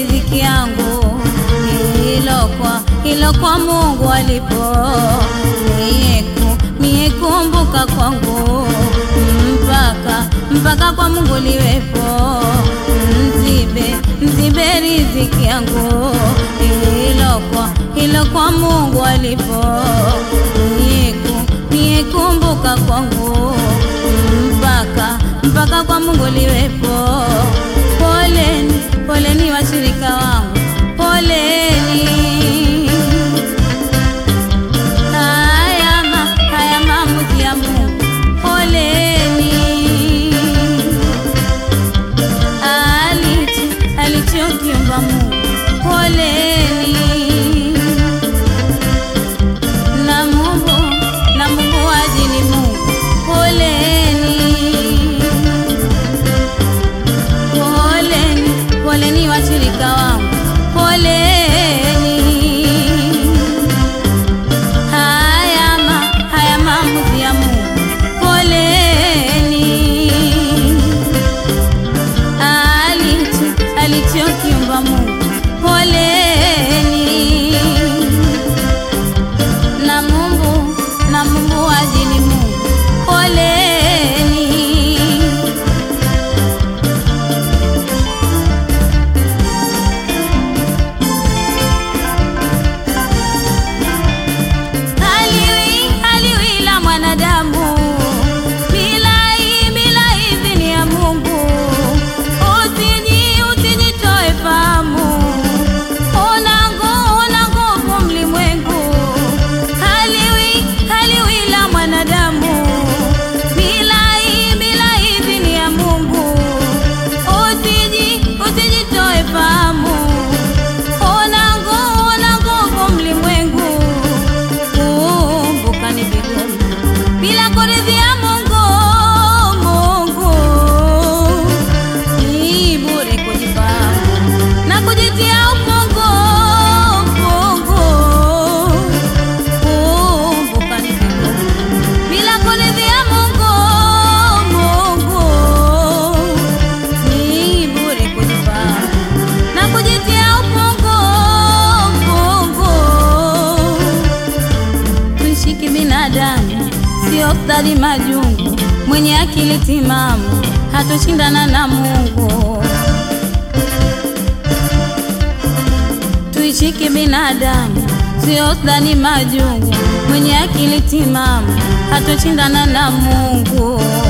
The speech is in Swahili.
riziki yangu hilo kwa hilo kwa Mungu alipo nieku niekumbuka kwangu mpaka mpaka kwa Mungu liwepo mzibe mzibe riziki yangu hilo kwa hilo kwa Mungu alipo nieku niekumbuka kwangu mpaka mpaka kwa Mungu liwepo poleni poleni washirika wangu poleni haya ma, haya maamuzi ya Mungu poleni alicho alichokiumba Mungu poleni na Mungu na Mungu ajili Mungu poleni poleni poleni washirika wangu poleni haya ma, haya maamuzi ya Mungu poleni alicho alichokiumba Mungu poleni na Mungu na Mungu ajili Mungu poleni haliwi haliwi la mwanadamu bila hii bila idhini ya Mungu usiji usijitoe fahamu una nguvu una nguvu mlimwengu haliwi haliwi la mwanadamu bila hii bila idhini ya Mungu usiji usijitoe fahamu una nguvu una nguvu mlimwengu kumbuka ni vigumu bila kuridhia Mungu Mungu ni bure kujifahamu na kujitia ufungu fungu kumbuka ni vigumu bila kuridhia Mungu Mungu ni bure kujifahamu na kujitia ufungu fungu tuishiki binadamu, sio stadi majungu. Mwenye akili timamu hatoshindana na Mungu. Tuishiki binadamu, sio stadi majungu. Mwenye akili timamu hatoshindana na Mungu.